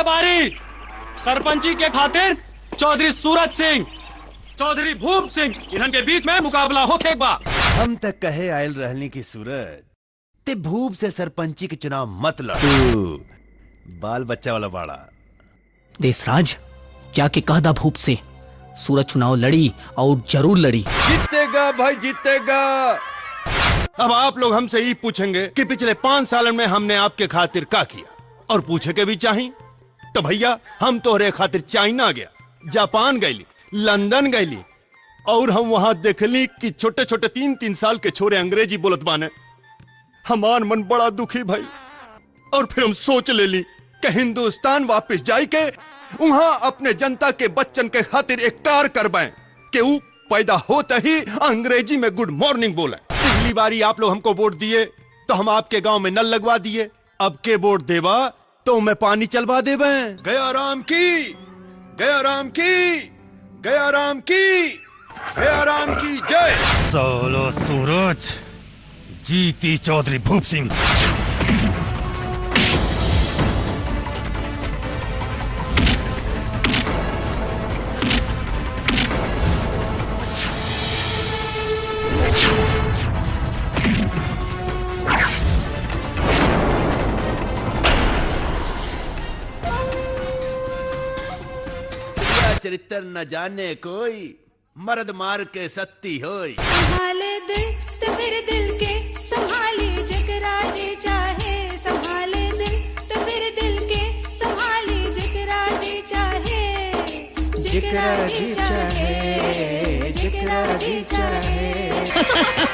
के बारी सरपंची के खातिर चौधरी सूरज सिंह चौधरी भूप सिंह इन्हन के बीच में मुकाबला होके बा हम तक कहे आयल रहने की सूरत ते भूप से सरपंची के चुनाव मत लड़ तू बाल बच्चा वाला बाड़ा देसराज जाके कह दा भूप से सूरज चुनाव लड़ी और जरूर लड़ी जीतेगा भाई जीतेगा अब आप लोग हमसे ये पूछेंगे कि पिछले पांच साल में हमने आपके खातिर का किया और पूछे के भी चाहिए तो भैया हम तोहरे खातिर चाइना गया जापान गईली लंदन गईली और हम वहां देखली कि छोटे छोटे तीन तीन साल के छोरे अंग्रेजी बोलत बाने हमार मन बड़ा दुखी भाई और फिर हम सोच ले ली कि हिंदुस्तान वापस जाई के वहां अपने जनता के बच्चन के खातिर एक कार करवाएं कि वो पैदा होते ही अंग्रेजी में गुड मॉर्निंग बोले पिछली बारी आप लोग हमको वोट दिए तो हम आपके गांव में नल लगवा दिए अब के वोट देवा तो मैं पानी चलवा देवे गया राम की गया राम की गया राम की गया राम की जय सोलो सूरज जीती चौधरी भूप सिंह तेरा चरित्र न जाने कोई मर्द मार के सत्ती होई संभाले दिल तो फिर दिल के संभाले जकरा जे चाहे संभाले दिल तो फिर दिल के संभाले जकरा जे चाहे जकरा जे चाहे जकरा जे चाहे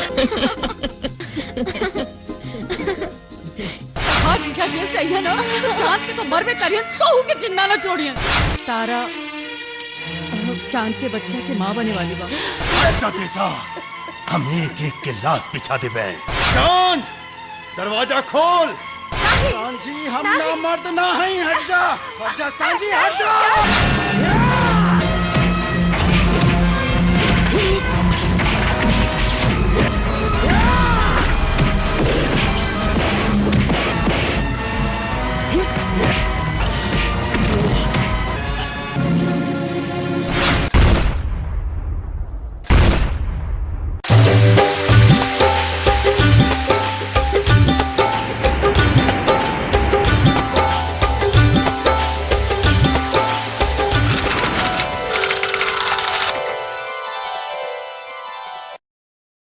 हाँ जीजा जी सही है ना चांद के तो मर में करियन कहू के जिंदा ना छोड़ियन तारा अ, चांद के बच्चे की माँ बने वाली बा अच्छा तेसा हम एक एक के लाश बिछा देवे चांद दरवाजा खोल सांझी हम ना मर्द ना है हट जा हट जा सांझी हट जा